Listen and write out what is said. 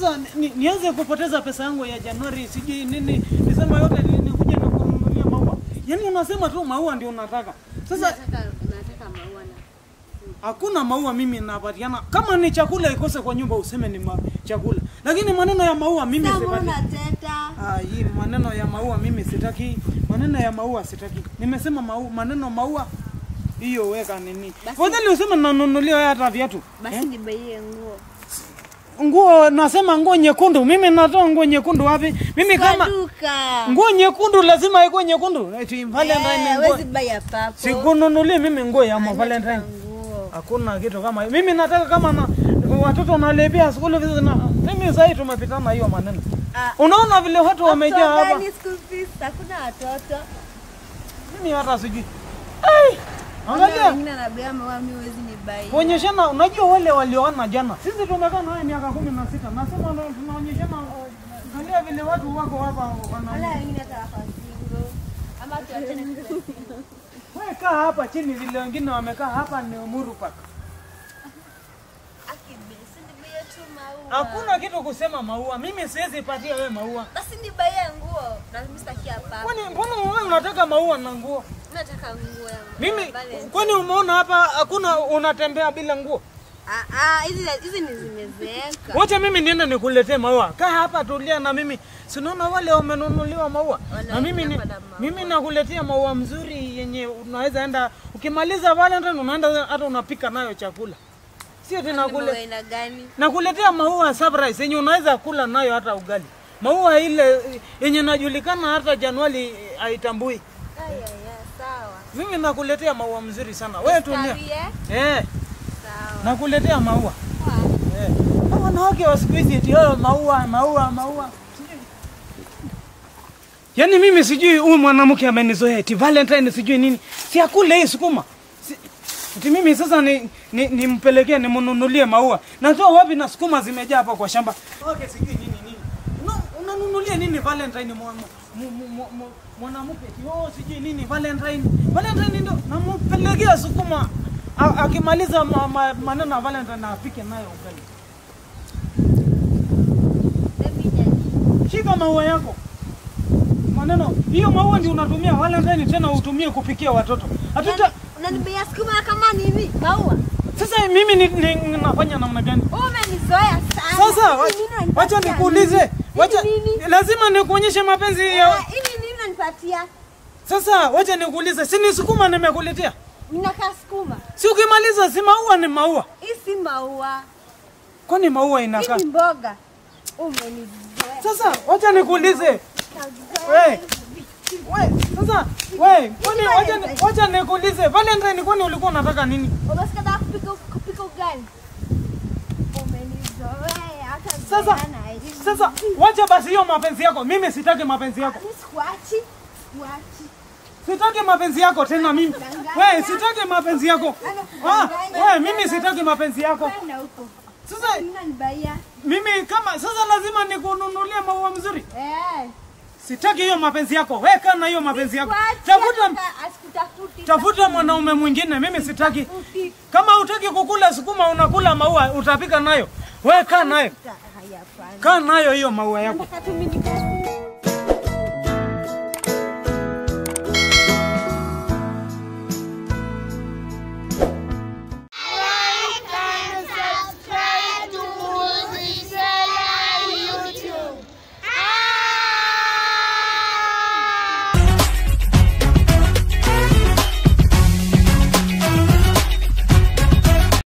Sasa ni, nianze kupoteza pesa yangu ya Januari sijui nini Desemba yote ni- nikuje na kununulia maua. Yaani unasema tu maua ndio unataka. Sasa Nataka nataka maua na hakuna maua mimi napatiana. Kama ni chakula ikose kwa nyumba useme ni ma, chakula. Lakini maneno ya maua mimi Sasa sipati. mbona teta? Ah, hii maneno ya maua mimi sitaki. Maneno ya maua sitaki. Nimesema maua, maneno maua hiyo weka nini? Basi- Fadhali useme nanunulia wewe hata viatu. Basi nibaie nguo. Nguo nasema nguo nyekundu. Mimi natoa nguo nyekundu wapi? Mimi Kwa kama duka. nguo nyekundu lazima ikuwe nyekundu. Eti Valentine Eh, nguo. Hawezi buy ya papo. Sikununulie mimi nguo ya ma Valentine. Nguo. Hakuna kitu kama hiyo. Mimi nataka kama na watoto wanalipia school fees na mimi sasa tumepitana hiyo maneno. Ah, Unaona vile watu wamejaa hapa. After school fees, hakuna watoto. Mimi hata sijui. Ai! Kuna Angalia. wengine anabea maua mimi huwezi ni buy. Kuonyeshana, unajua wale walioana jana. Sisi tumekaa naye miaka kumi na sita. Nasema na- tunaonyeshana angalia vile watu wako hapa Wala wana. wengine hata wako single. Ama tuachane kuwa single. Wewe kaa hapa chini vile wengine wamekaa hapa ni Uhuru Park. Akibesi nibaie tu maua. Hakuna kitu kusema maua. Mimi siwezi patia wewe maua. Basi nibaie nguo. Na mimi sitaki ya papo. Kwani mbona wewe unataka maua na nguo? Nataka nguo ya Mimi Valentine. kwani umeona hapa hakuna unatembea bila nguo? Ah, ah, hizi hizi ni zimezeeka. Wacha mimi niende nikuletee maua. Kaa hapa tulia na mimi. Sinaona wale wamenunuliwa maua. Na mimi ni, Wanaenda kwa mimi nakuletea maua mzuri yenye unaweza enda ukimaliza Valentine unaenda hata unapika nayo chakula. Sio tena Ni maua kule. aina gani? Nakuletea maua surprise yenye unaweza kula nayo hata ugali. Maua ile yenye najulikana hata Januari haitambui. Aya, ya, sawa. Mimi nakuletea maua mzuri sana. Wewe tulia. Sawie? Eh, Sawa. nakuletea maua. Poa. Eh. Hao Wanawake wa siku hizi eti oh, maua maua maua. Sijui. Yaani mimi sijui huyu mwanamke amenizoea eti Valentine sijui nini. Si akule hii sukuma. Si, eti mimi sasa ni ni nimpelekee nimnunulie maua. Natoa wapi na sukuma zimejaa hapa kwa shamba. Okay, sijui nini nini. Una, unanunulia nini Valentine mwa- mu- mu- mu- mu- mwanamke eti oh sijui nini Valentine. Valentine ndio nampelekea sukuma. A- Akimaliza ma, ma, maneno ya Valentine apike nayo ugali. Baby daddy. Shika maua yako. Maneno hiyo maua ndio unatumia Valentine tena utumie kupikia watoto. Hatuta Unanibia sukuma kama nini? Maua. sasa mimi ni, ni, nafanya namna gani? Umenizoea sana. Sasa Hivi wa- nini unanipatia wacha nikuulize. Wacha Hivi nini? lazima nikuonyeshe mapenzi Eh, ya Hivi nini unanipatia? Sasa wacha nikuulize, si ni sukuma nimekuletea? Ninakaa sukuma. Si ukimaliza si maua ni maua. Hii si maua. Kwani maua Hii inakaa? ni mboga. Umenizoea. Sasa wacha nikuulize. We, we, sasa we, kwani wacha ni- wacha nikuulize. Valentine kwani ulikuwa unataka nini? Unasikia nataka kupika kupika ugali. Umenizoea hata Sasa zoeana hivi. sasa wacha basi hiyo mapenzi yako. Mimi sitaki mapenzi yako. Mimi sikuachi. Sikuachi. Sitaki mapenzi yako tena mimi. We, sitaki mapenzi yako. Ah, we, mimi sitaki mapenzi yako. Kwenda huko. Sasa Nini unanibaia? mimi kama sasa lazima nikununulie maua mzuri. Eh. Sitaki hiyo mapenzi yako. Weka na hiyo mapenzi yako. Sikuachi, Tafuta hata asikutafuti. tafuta mwanaume mwingine. Mimi sitaki. Tafuti. Kama hutaki kukula sukuma unakula maua utapika nayo. Weka nayo. Haya, hapana. Kaa nayo hiyo maua yako. Nataka tu mimi nikae